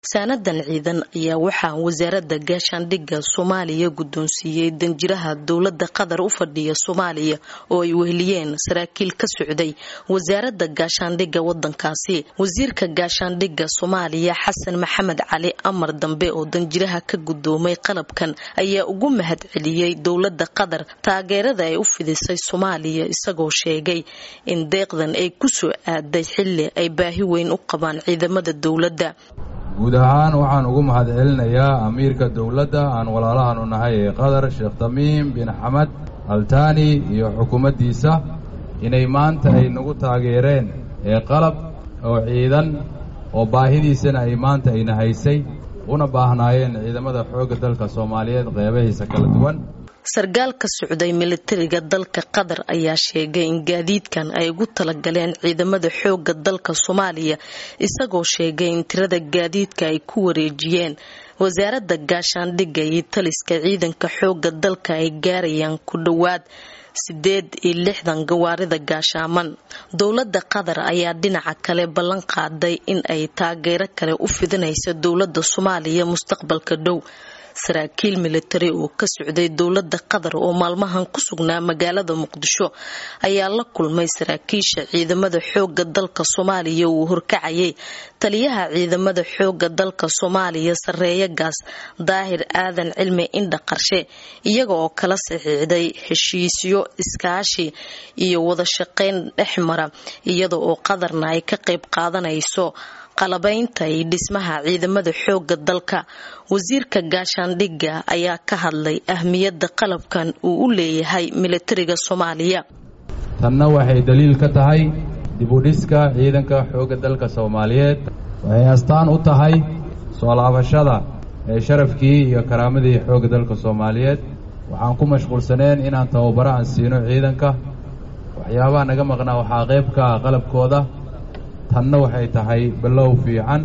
saanadan ciidan ayaa waxaa wasaaradda gaashaandhigga soomaaliya guddoonsiiyey danjiraha dowladda qatar u fadhiya soomaaliya oo ay weheliyeen saraakiil ka socday wasaaradda gaashaandhigga wadankaasi wasiirka gaashaandhigga soomaaliya xasan maxamed cali amar dambe oo danjiraha ka guddoomay qalabkan ayaa ugu mahad celiyey dowladda qatar taageerada ay u fidisay soomaaliya isagoo sheegay in deeqdan ay kusoo aaday xilli ay baahi weyn u qabaan ciidamada dowladda guud ahaan waxaan ugu mahad celinayaa amiirka dowladda aan walaalahanu nahay ee qatar sheekh tamiim bin xamed altaani iyo xukuumaddiisa inay maanta ay nagu taageereen ee qalab oo ciidan oo baahidiisana ay maanta ayna haysay una baahnaayeen ciidamada xoogga dalka soomaaliyeed qeybahiisa kala duwan sarkaal ka socday militariga dalka qatar ayaa sheegay in gaadiidkan ay ugu talagaleen ciidamada xooga dalka soomaaliya isagoo sheegay in tirada gaadiidka ay ku wareejiyeen wasaaradda gaashaandhigga iyo taliska ciidanka xooga dalka ay gaarayaan ku dhowaad sideed iyo lixdan gawaarida gaashaaman dowladda qatar ayaa dhinaca kale ballan qaaday in ay taageero kale u fidinaysa dowladda soomaaliya mustaqbalka dhow saraakiil militari oo ka socday dowladda qatar oo maalmahan ku sugnaa magaalada muqdisho ayaa la kulmay saraakiisha ciidamada xooga dalka soomaaliya uu horkacayay taliyaha ciidamada xooga dalka soomaaliya sareeya gaas daahir aadan cilmi indha qarshe iyaga oo kala saxiixday heshiisyo iskaashi iyo wada shaqayn dhexmara iyada oo qatarna ay ka qayb qaadanayso qalabaynta iyo dhismaha ciidamada xooga dalka wasiirka gaashaandhigga ayaa ka hadlay ahmiyadda qalabkan uu u leeyahay militariga soomaaliya tanna waxay daliil ka tahay dibudhiska ciidanka xoogga dalka soomaaliyeed waxay astaan u tahay soo laabashada ee sharafkii iyo karaamadii xoogga dalka soomaaliyeed waxaan ku mashquulsaneen inaan tababaro aan siino ciidanka waxyaabaha naga maqnaa waxaa qayb ka ah qalabkooda tanna waxay tahay ballow fiican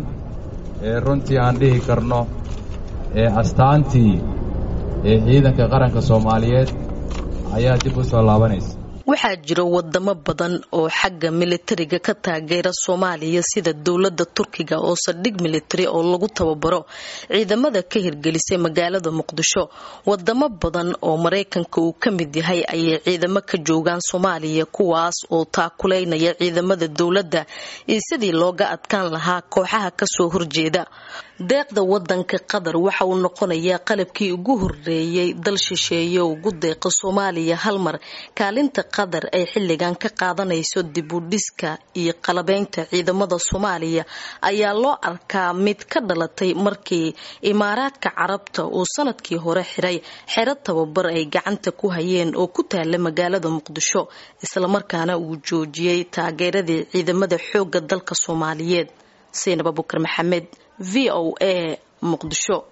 ee runtii aan dhihi karno ee astaantii ee ciidanka qaranka soomaaliyeed ayaa dib u soo laabanaysa waxaa jira wadamo badan oo xagga militariga ka taageera soomaaliya sida dowladda turkiga oo saldhig militari oo lagu tababaro ciidamada ka hirgelisay magaalada muqdisho wadamo badan oo maraykanka uu ka mid yahay ayay ciidamo ka joogaan soomaaliya kuwaas oo taakuleynaya ciidamada dowladda iyo sidii looga adkaan lahaa kooxaha kasoo horjeeda deeqda wadanka qatar waxa uu noqonayaa qalabkii ugu horeeyay dal shisheeye oo ugu deeqa soomaaliya hal mar kaalinta qatar ay xilligan ka qaadanayso dib u dhiska iyo qalabeynta ciidamada soomaaliya ayaa loo arkaa mid ka dhalatay markii imaaraadka carabta uu sanadkii hore xiray xero tababar ay gacanta ku hayeen oo ku taala magaalada muqdisho islamarkaana uu joojiyey taageeradii ciidamada xooga dalka soomaaliyeed saynab abukar maxamed v o a muqdisho